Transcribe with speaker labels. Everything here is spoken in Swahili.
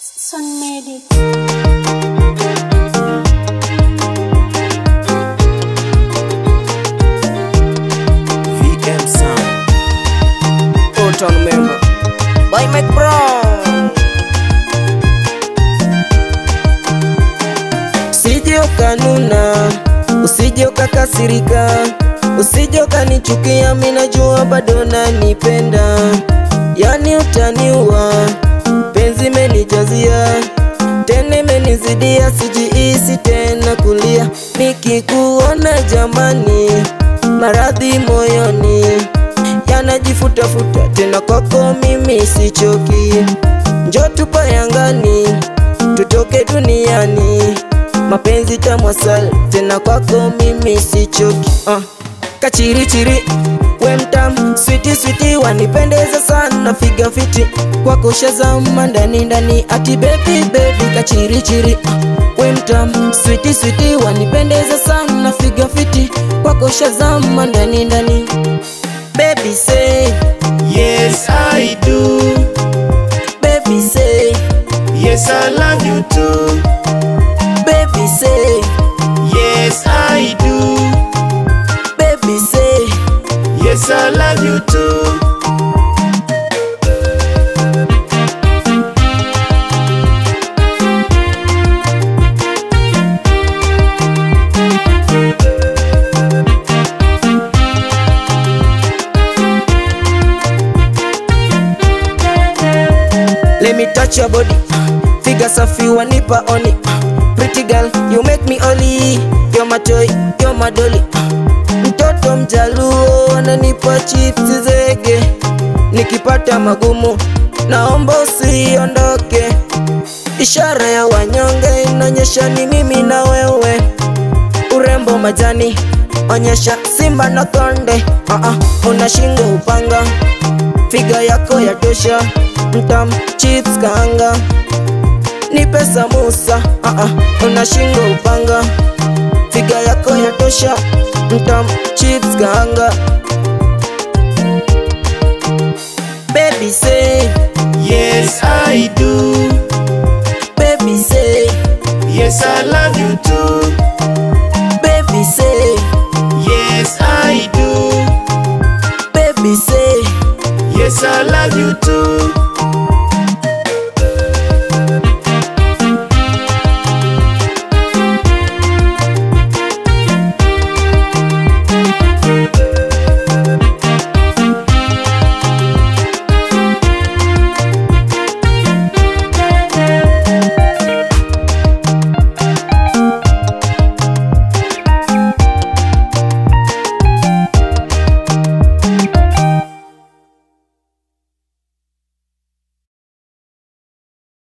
Speaker 1: Son Medic.
Speaker 2: VM Sound. Old Town member. By Mike Brown. Usije ukanuna, usije ukakasirika, usije ukanichukia, mimi najua bado nanipenda, yani utaniua, penzi menijazia tena imenizidia, sijihisi tena kulia, nikikuona jamani, maradhi moyoni yanajifutafuta tena, kwako mimi sichoki, njo tupayangani, tutoke duniani, mapenzi tamwasal tena, kwako mimi sichoki uh. Kachirichiri we mtam switi switi wanipendeza sana figa fiti kwako shazama ndani ndani ati baby baby kachirichiri uh, we mtam switi switi wanipendeza sana figa fiti kwako shazama ndani ndani baby say
Speaker 3: Yes, I do.
Speaker 2: baby say
Speaker 3: Yes, I love you too.
Speaker 2: baby say
Speaker 3: Yes, I do.
Speaker 2: baby say
Speaker 3: Yes, I love you too.
Speaker 2: Let me touch your body. Figure safi wanipa oni. Pretty girl, you make me only. You're my toy, you're my dolly. Mtoto mjaluo ananipa chips zege. Nikipata magumu, naomba usiondoke. Ishara ya wanyonge inaonyesha ni mimi na wewe. Urembo majani, onyesha simba na konde. Uh -uh, una shingo upanga figa yako ya tosha mtam chips kaanga nipe samusa uh -uh, una shingo upanga figa yako ya tosha mtam chips kaanga baby say
Speaker 3: Yes, I do.